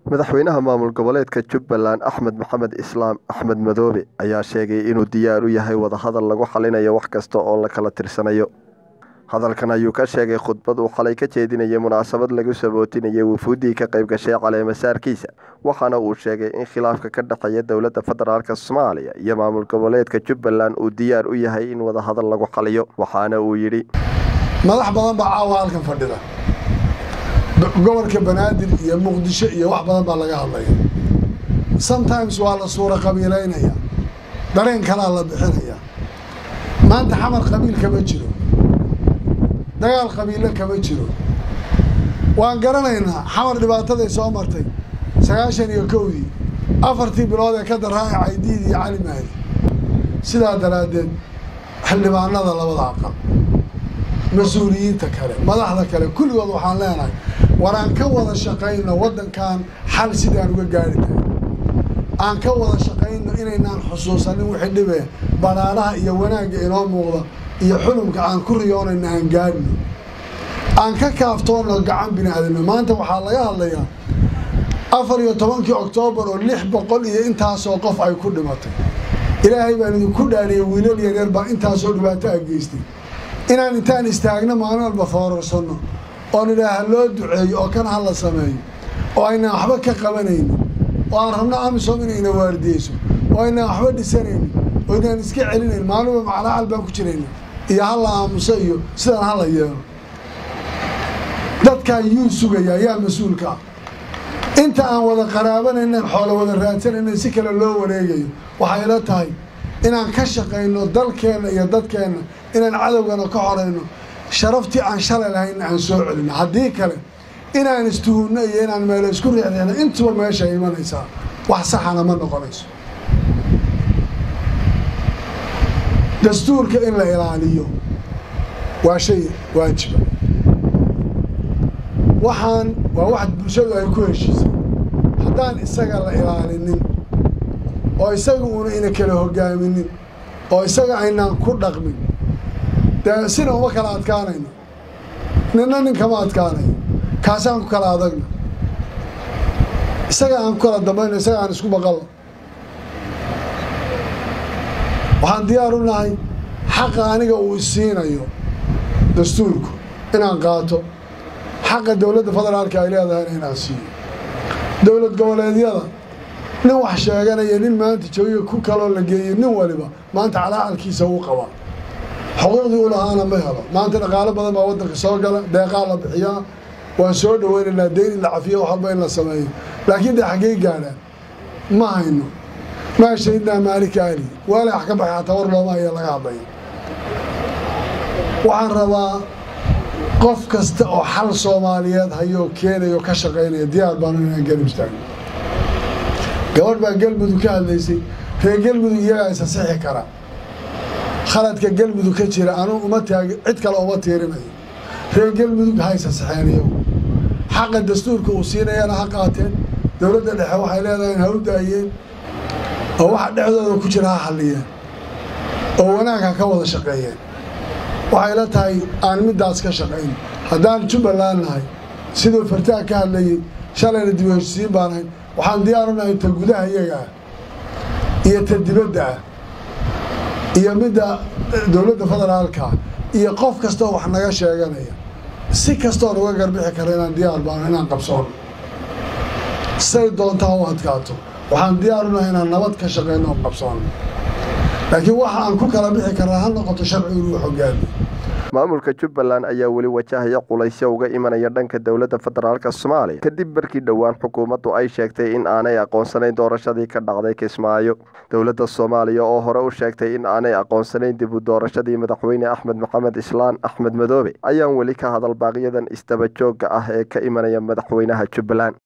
madaxweynaha maamul goboleedka jubbaland axmed maxamed islaam axmed madoobe ayaa sheegay inuu diyaar u yahay wadahadal lagu xalinayo wax kasta oo la kala tirsanayo hadalkan ayuu ka sheegay khudbad uu xalay ka jeedinayay munaasabad lagu sabootinayay wufuuddii ka qayb gashay caleemasaarkiisa waxaana uu sheegay in khilaafka ka dhexeeya dowladda federaalk soomaaliya iyo maamul goboleedka jubbaland uu diyaar u yahay in wadahadal lagu xaliyo waxaana uu yidhi madax badan baa caawa halkan fadhida gobolka banaadir iyo muqdisho iyo wax badan baa laga hadlaya sometimes waa la suura qabiilaynaya dareen kalaa la bixinaya maanta xamar qabiil kama jiro dagaal qabiilo kama jiro waan garanaynaa xamar dhibaataday soo martay sagaashan iyo kowdii afartii bilood ee ka daraaca caydiid iyo cali mahdi sidaa daraaddeed xildhibaanada labada aqal mas-uuliyiinta kale madaxda kale kulligood waxaan leenahay war aan ka wada shaqayno waddankan xal sidaan uga gaari lahay aan ka wada shaqayno inaynaan xusuusanin wixii dhibee banaanaha iyo wanaagga inoo muuqda iyo xulumka aan ku riyoonayno aan gaadhno aan ka kaaftoonno gacan bini aadamno maanta waxaa laga hadlayaa afar iyo tobankii oktoobar oo lix boqol iyo intaasoo qof ay ku dhimatay ilaahay baan idinku dhaaniyay wiilal yaryar baa intaasoo dhibaato a geystay inaan intaan istaagno maalin walba foorarsanno oon idhaaha loo duceeyo oo kan ha la sameeyo oo aynaan waxba ka qabanayno oo aan rabno amisom inayna waardiyeyso oo aynaan waxba dhisanayno oo inaan iska celinayn maalinba maclaacal baan ku jirayna iyo ha la aamuso iyo sidaan ha la yeelo dadkaa yuu sugaya yaa mas-uulka ah inta aan wada qaraabanaynan xoolo wada raadsanaynan si kale loo wareegayo waxay la tahay inaan ka shaqayno dalkeenna iyo dadkeenna inaan cadowgana ka xorayno sharaftii aan shalay lahaynna aan soo celino haddii kale inaan istuhunno iyo inaan meelo isku riixriixno intuba meesha imanaysaa wax saxana ma noqonayso dastuurka in la ilaaliyo waa shay waajiba waxaan waa wax bulshadu ay ku heshiisay haddaan isaga la ilaalinin oo isaga uuna ina kala hogaaminin oo isaga aynaan ku dhaqmin dee sina uma kala adkaanayno ninna nin kama adkaanayo kaasaan ku kala adagna isaga aan ku kala dambayno isaga aan isku baqalno waxaan diyaar u nahay xaqa aniga uu isiinayo dastuurku inaan qaato xaqa dowladda federaalka ay leedahayna inaan siiyo dowlad goboleedyada nin wax sheeganaya nin maanta joogiga ku kaloo la geeyey nin waliba maanta calaacalkiisa uu qabaa xuquuqdii u lahaana ma helo maanta dhaqaalo badan baa waddanka soo gala deeqaa la bixiyaa waan soo dhaweynaynaa deyn in la cafiyo wax walba in la sameeyo laakiin dee xaggey gaadhaan ma hayno maa shahidnaa maalika ali waala wax ka baxay xataa war looma haya laga hadlaya waxaan rabaa qof kasta oo xal soomaaliyeed hayoo keenayo ka shaqaynaya diyaar baanu inaan garab istaagno gabadh baa galmudug ka hadlaysay reer galmudug iyagaa isasixi kara khaladka galmudug ka jira anuu uma taagi cid kale uma tiirinayo reer galmudug ha isasixeen iyagu xaqa dastuurka uu siinayana ha qaateen dowladda dhexe waxay leedahay ha u daayeen oo waxa dhexdooda ku jira ha xalliyeen oo wanaag ha ka wada shaqeeyeen waxay la tahay aan middaas ka shaqayn haddaan jubbaland nahay siduu fartaag ka hadlayey shalayna dib u heshisiin baan ahay waxaan diyaaru nahay ta gudaha iyaga ah iyo ta dibadda ah iyo midda dowladda federaalka iyo qof kastoo wax naga sheeganaya si kastoon uga garbixi kara inaan diyaar baano inaan qabsoono say doontaa u adkaato waxaan diyaaru nahay inaan nabad ka shaqeyno oo qabsoono laakiin waxa aan ku kala bixi karnaa ha noqoto sharcigu inuu xogaami maamulka jubbaland ayaa weli wajahaya culaysyo uga imanaya dhanka dowladda federaalk soomaaliya kadib markii dhowaan xukuumaddu ay sheegtay in aanay aqoonsanayn doorashadii ka dhacday kismaayo dowladda soomaaliya oo hore u sheegtay in aanay aqoonsanayn dib u doorashadii madaxweyne axmed maxamed islaan axmed madoobe ayaan weli ka hadal baaqyadan isdaba joogga ah ee ka imanaya madaxweynaha jubbaland